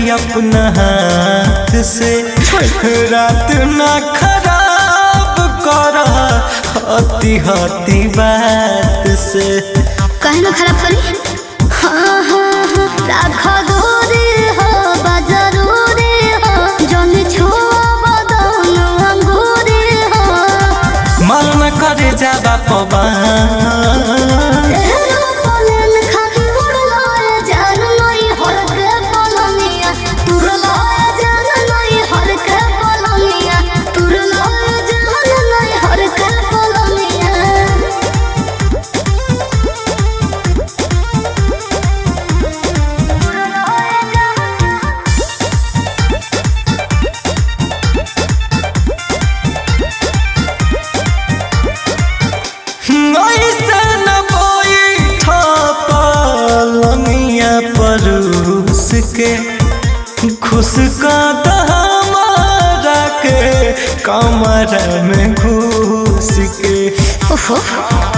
अपना हाथ से रात ना खराब कर हती हती बात से कहे ना खराब करी हाँ हाँ हाँ राखो दूरी हो बजरूरी हो जन छुआ बदन अंगूरी हो मन न करे जाबा पवा तेरो पलन खाली उड़लाए जान नहीं हर के पलनिया तुरलाए जान नहीं हर के पलनिया तुरलाए जान नहीं हर के पलनिया ऐसे न बैठ पलंगिया परूस के खुश का हमारा के कमर में घुस के ओहो